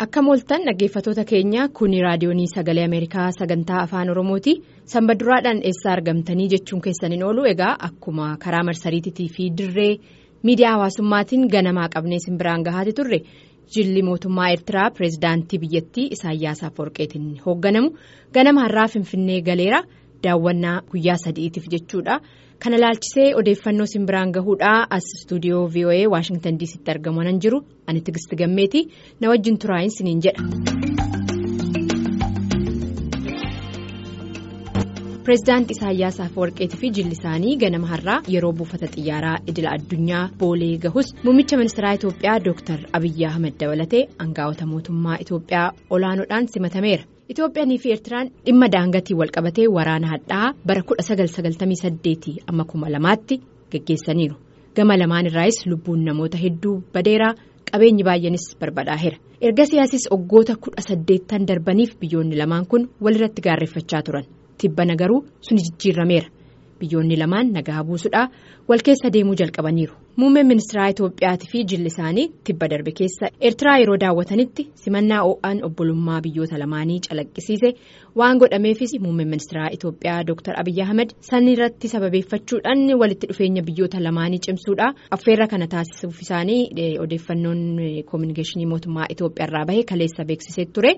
Akka mooltan dhaggeeffatoota keenya kuni raadiyoonii sagalee Ameerikaa sagantaa afaan Oromooti. Sanbaduraadhaan eessaa argamtanii jechuun keessaniin oolu egaa akkuma karaa marsariitii fi dirree miidiyaa hawaasummaatiin ganamaa qabnee simbiraan gahaati turre jilli mootummaa Eertiraa pireezidaantii biyyattii Isaayyaas Afeworqiitiin hoogganamu ganama har'aa Finfinnee galeera daawwannaa guyyaa sadiitiif jechuudha. Kana laalchisee odeeffannoo simbiraan gahuudhaa as istuudiyoo VOA Waashingtan DC'tti argaman jiru ani Tigisti Gammeeti na wajjin turaayin siniin jedha. Pireezidaantii Isaayyaas Afeworqiitii fi jilli isaanii ganama har'aa yeroo buufata xiyyaaraa idila addunyaa boolee gahus muummicha ministeeraa Itoophiyaa Dr. Abiyyi Ahmed dabalatee aangaa'ota mootummaa Itoophiyaa olaanoodhaan simatameera. Itoophiyaanii fi Eertiraan dhimma daangaatiin walqabatee waraana hadhaa bara 1998 amma 2000tti geggeessaniiru. Gama lamaan irraayis lubbuun namoota hedduu badeeraa qabeenyi baay'eenis barbadaa'eera. Erga siyaasis waggoota 18 darbaniif biyyoonni lamaan kun walirratti gaarreeffachaa turan. Tibbana garuu suni jijjiirameera. Biyyoonni lamaan nagaa buusuudhaa wal keessa deemuu jalqabaniiru. Muummeen ministeeraa Itoophiyaatii fi jilli isaanii tibba darbe keessa Eertiraa yeroo daawwatanitti simannaa o'aan obbolummaa biyyoota lamaanii calaqqisiise waan godhameefis muummeen ministeeraa Itoophiyaa Dr. Abiyyi Ahmed sanirratti sababeeffachuudhaan walitti dhufeenya biyyoota lamaanii cimsuudha. Affeerra kana taasisuuf isaanii odeeffannoon koominikeeshinii mootummaa Itoophiyaa irraa bahe kaleessa beeksisee ture.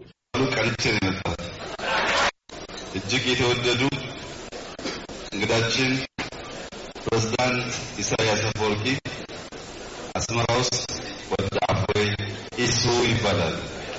እጅግ የተወደዱ እንግዳችን ፕሬዝዳንት ኢሳያስ አፈወርቂ አስመራ ውስጥ ወደ አቦይ ኢሱ ይባላል።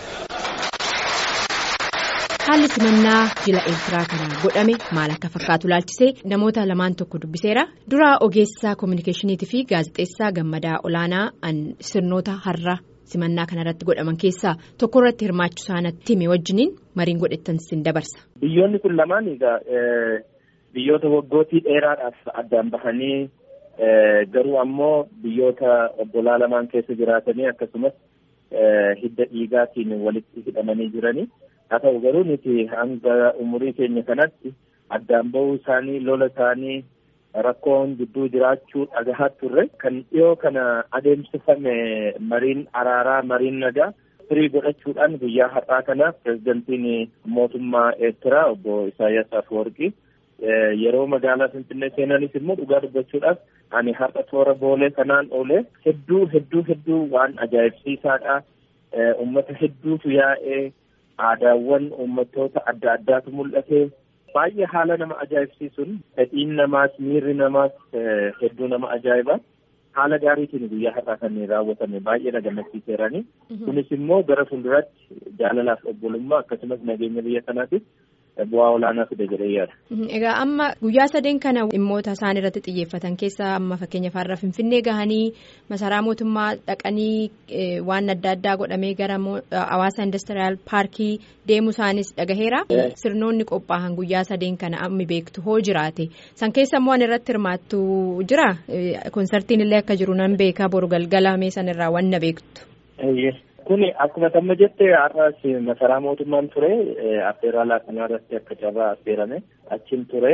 Haalli simannaa jila Eertiraa kana godhame maal akka fakkaatu laalchisee namoota lamaan tokko dubbiseera. Dura ogeessaa koominikeeshiniitii fi gaazexeessaa gammadaa olaanaa sirnoota har'a simannaa kanarratti godhaman keessaa tokko irratti hirmaachuu isaanitti hime wajjiniin mariin godhettan sin dabarsa. Biyyoonni kun lamaan egaa biyyoota waggootii dheeraadhaaf addaan bahanii garuu ammoo biyyoota obbolaa lamaan keessa jiraatanii akkasumas hidda dhiigaatiin walitti hidhamanii jiranii. haa ta'u garuu nuti hanga umurii keenya kanatti addaan bahuu isaanii lola isaanii rakkoon gidduu jiraachuu dhagahaa turre kan dhiyoo kana adeemsifame mariin araaraa mariin nagaa firii godhachuudhaan guyyaa har'aa kana pireezidantiin mootummaa eertiraa obbo Isaayyaas Afeworqii yeroo magaalaa Finfinnee seenanis immoo dhugaa dubbachuudhaaf ani har'a toora boolee kanaan oolee hedduu hedduu hedduu waan ajaa'ibsiisaadha uummata hedduutu yaa'ee. aadaawwan uummattoota adda addaatu mul'ate baay'ee haala nama ajaa'ibsiisuun fedhiin namaas miirri namaas hedduu nama ajaa'iba haala gaariitiin guyyaa har'aa kan raawwatame baay'ee na gammachiiseerani kunis immoo gara fuulduraatti jaalalaaf obbolummaa akkasumas nageenya biyya kanaatiif bu'aa olaanaa fide jedhee yaada. Egaa amma guyyaa sadeen kana dhimmoota isaan irratti xiyyeeffatan keessaa amma fakkeenyaaf har'a Finfinnee gahanii masaraa mootummaa dhaqanii waan adda addaa godhamee gara hawaasa indastiriyaal paarkii deemuu isaanis dhagaheera. Sirnoonni qophaa'an guyyaa sadeen kana ammi beektu hoo jiraate san keessa immoo an irratti hirmaattu jira konsartiin illee akka jiru nan beeka boru galgala mee san irraa wanna beektu. Kuni akkuma amma jette har'as masaraa mootummaan ture affeeraalaa kanarratti akka carraa affeerame achiin ture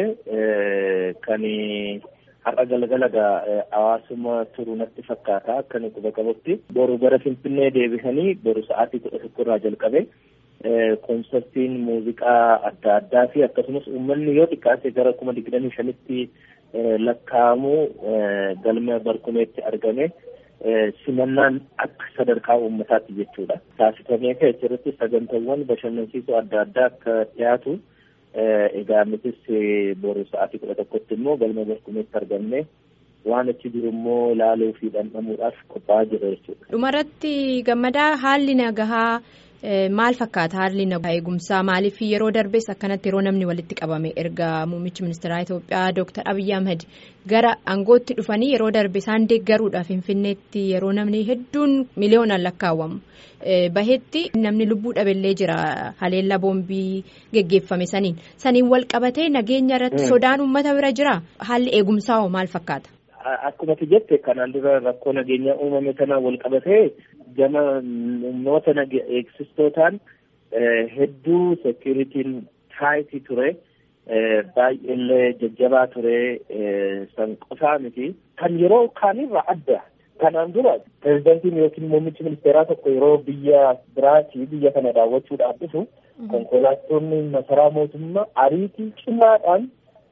kan har'a galgala hawaasuma turu natti fakkaata akka nuti quba qabutti boru gara finfinnee deebisanii boru sa'aatii kudha tokko irraa jalqabe konsartiin muuziqaa adda addaa fi akkasumas uummanni yoo xiqqaate gara kuma digdamii shanitti lakkaa'amu galma barkumeetti argame. simannaan akka sadarkaa uummataatti jechuudha. Taasifamee ka'e achirratti sagantaawwan bashannansiisoo adda addaa akka dhiyaatu egaa nutis boru sa'aatii kudha tokkotti immoo galma barkumeetti argamne waan achi jiru immoo ilaaluu fi dhandhamuudhaaf qophaa'aa jira jechuudha. Dhumarratti gammadaa haalli nagahaa maal fakkaata haalli nagaa eegumsaa maaliif yeroo darbees akkanatti yeroo namni walitti qabame erga muummichi ministeeraa Itoophiyaa Dr. Abiyyi Ahmed gara aangootti dhufanii yeroo darbe isaan deeggaruudhaaf Finfinneetti yeroo namni hedduun miliyoonaan lakkaawwamu bahetti namni lubbuu dhabeellee jira haleellaa boombii geggeeffame saniin saniin wal qabatee nageenya irratti sodaan uummata bira jira haalli eegumsaa hoo maal fakkaata. Akkuma jette kanaan dura rakkoo nageenyaa uumame kana wal qabatee gama humnoota eegsistootaan hedduu seekuritiin taayitii ture baay'eellee jajjabaa ture san qofaa miti kan yeroo kaanirraa adda Kanaan dura pirezidantiin yookiin muummichi ministeeraa tokko yeroo biyya biraatii biyya kana daawwachuudhaaf dhufu konkolaattonni masaraa mootummaa ariitii cimaadhaan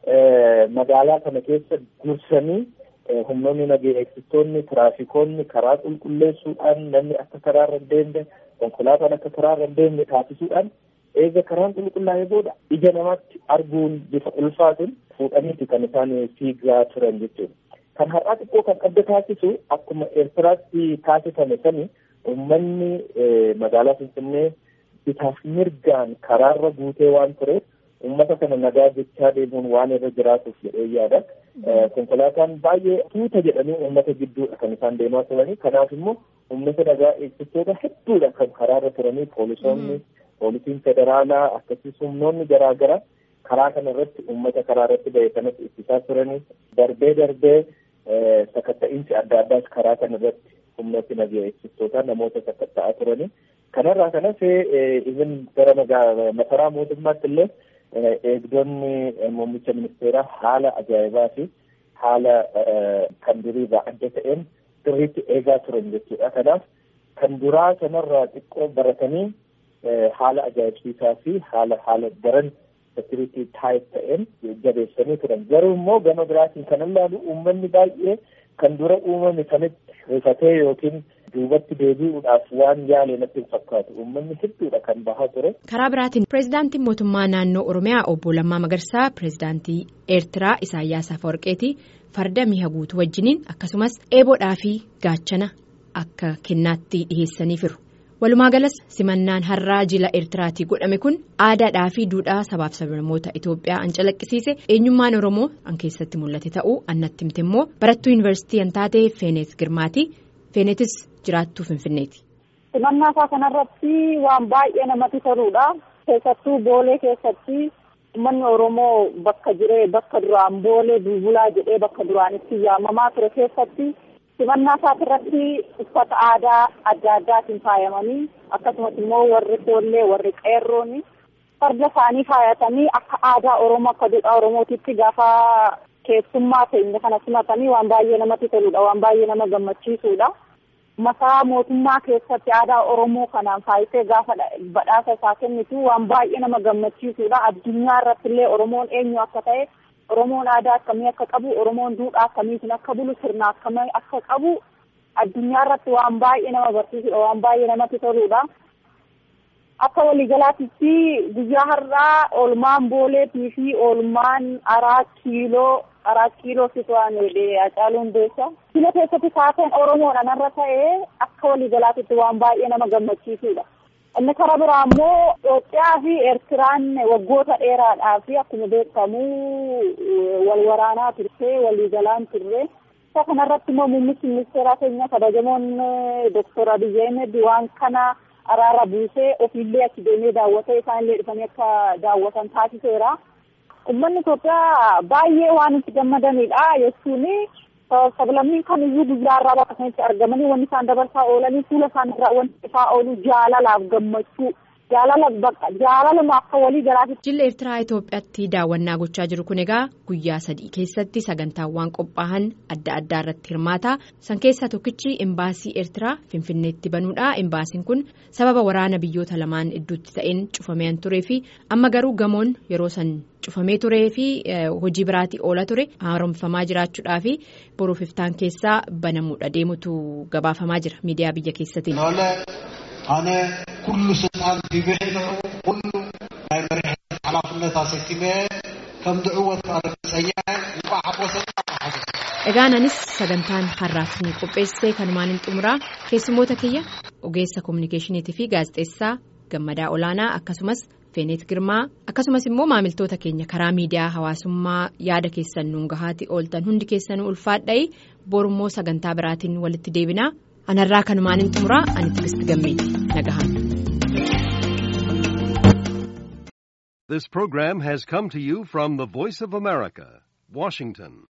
magaalaa kana keessa dursanii humnoonni nageenya eegsiftoonni tiraafikoonni karaa qulqulleessuudhaan namni akka karaarra hin deemne konkolaataan akka karaarra hin deemne taasisuudhaan eega karaan qulqullaa'ee booda ija namaatti arguun bifa ulfaatuun fuudhaniiti kan isaan fiigaa turan jechuudha. Kan har'aa xiqqoo kan adda taasisu akkuma Eertiraatti taasifame sani uummanni magaalaa Finfinnee bitaaf mirgaan karaarra guutee waan tureef uummata kana nagaa jechaa deemuun waan irra jiraatuuf jedhee yaada. Konkolaataan baay'ee tuuta jedhanii uummata gidduudha kan isaan deemaa turanii. Kanaaf immoo uummata nagaa eegsiftoota hedduudha kan karaarra turanii poolisoonni, poolisiin federaalaa akkasumas humnoonni garaagaraa karaa kana irratti uummata karaa irratti ba'e kanas ittisaa turanii darbee darbee sakatta'iinsi adda addaas karaa kana irratti humnooti nagaa eegsiftoota namoota sakatta'aa turanii. Kanarraa kan hafe even gara masaraa mootummaatti illee eegdonni muummicha ministeeraa haala ajaa'ibaa fi haala kan duriirraa adda ta'een sirriitti eegaa turan jechuudha. Kanaaf kan duraa sanarraa xiqqoo baratanii haala ajaa'ibsiisaa fi haala haala daran sekiriitii taayit ta'een jabeessanii turan. Garuu immoo gama biraatiin kan ilaalu uummanni baay'ee kan dura uumame sanitti rifatee yookiin duubatti deebi'uudhaaf waan yaale natti hin fakkaatu uummanni hedduudha kan bahaa ture. karaa biraatiin pireezidaantiin mootummaa naannoo oromiyaa obbo Lammaa Magarsaa pireezidaantii eertiraa Isaayyaas Afawarqeetii farda mi'a guutuu wajjiniin akkasumas eeboodhaa fi gaachana akka kennaatti dhiheessaniifiru. walumaa galas simannaan har'aa jila eertiraatii godhame kun aadaadhaa fi duudhaa sabaaf sablammoota itoophiyaa an calaqqisiise eenyummaan oromoo an keessatti mul'ate ta'uu annatti himte immoo barattuu yuunivarsiitii an taate feeneet girmaati feeneetis jiraattuu finfinneeti. simannaa isaa kanarratti waan baay'ee namatti toluudha keessattuu boolee keessatti uummanni oromoo bakka jiree bakka duraan boolee bulbulaa jedhee bakka duraan itti yaamamaa ture keessatti. simannaa isaati irratti uffata aadaa adda addaatiin faayamanii akkasumas immoo warri foollee warri qeerroon farda isaanii faayatanii akka aadaa oromoo akka duudhaa oromootitti gaafa keessummaa keenya kana simatanii waan baay'ee namatti toludha waan baay'ee nama gammachiisudha. masaa mootummaa keessatti aadaa oromoo kanaan faayisee gaafa badhaasa isaa kennitu waan baay'ee nama gammachiisudha addunyaa irratti illee oromoon eenyu akka ta'e. Oromoon aadaa akkamii akka qabu Oromoon duudhaa akkamiitiin akka bulu sirna akkamii akka qabu addunyaa irratti waan baay'ee nama barsiisudha waan baay'ee namatti toludha. Akka waliigalaatitti guyyaa har'aa oolmaan booleetii fi oolmaan araa kiiloo araa kiiloo situ'aan Hacaaluun beessa. Kilo keessatti saateen Oromoodhaan irra ta'ee akka waliigalaatitti waan baay'ee nama gammachiisudha. Inni karaa biraa immoo Itoophiyaa fi Eertiraan waggoota dheeraadhaa fi akkuma beekamu wal waraanaa turte waliigalaan turre. Isa kanarratti immoo muummichi ministeeraa keenya kabajamoon Dooktor Abiyyi Ahmed waan kana araara buusee ofiillee achi deemee daawwatee isaanillee dhufanii akka daawwatan taasiseera. Uummanni Itoophiyaa baay'ee waan itti gammadanidha jechuun sablammiin kamiyyuu guyyaa irraa bakka sanatti argamanii wanti isaan dabarsaa oolanii fuula isaan irraa wanti ifaa oolu jaalalaaf gammachuu jaalala bakka jaalaluma akka walii galaati. Jilli Eertiraa Itoophiyaatti daawwannaa gochaa jiru kun egaa guyyaa sadii keessatti sagantaawwan qophaa'an adda addaa irratti hirmaata. San keessaa tokkichi imbaasii Eertiraa Finfinneetti banuudha. Imbaasiin kun sababa waraana biyyoota lamaan gidduutti ta'een cufamee turee fi amma garuu gamoon yeroo san cufamee turee fi hojii biraatii oola ture haaromfamaa jiraachuudhaa fi boruuf iftaan keessaa banamuudha deemutu gabaafamaa jira miidiyaa biyya keessatiin. ኣነ ኩሉ ስልጣን ቢብሕንዑ ኩሉ ናይ መሪሕነት ሓላፍነት ኣሰኪመ ከም ድዕወት ኣረፍፀኛ እንቋ ሓቆሰ Egaan anis sagantaan har'aaf ni qopheessee kanumaan hin xumuraa keessummoota kiyya ogeessa kominikeeshiniitii fi gaazexeessaa gammadaa olaanaa akkasumas feeneet girmaa akkasumas immoo maamiltoota keenya karaa miidiyaa hawaasummaa yaada keessan nuun gahaati ooltan hundi keessanuu ulfaadha'i borummoo sagantaa biraatiin walitti deebinaa anarraa kanumaan hin xumuraa ani tigisti gammeeti nagahan. This program has come to you from the Voice of America, Washington.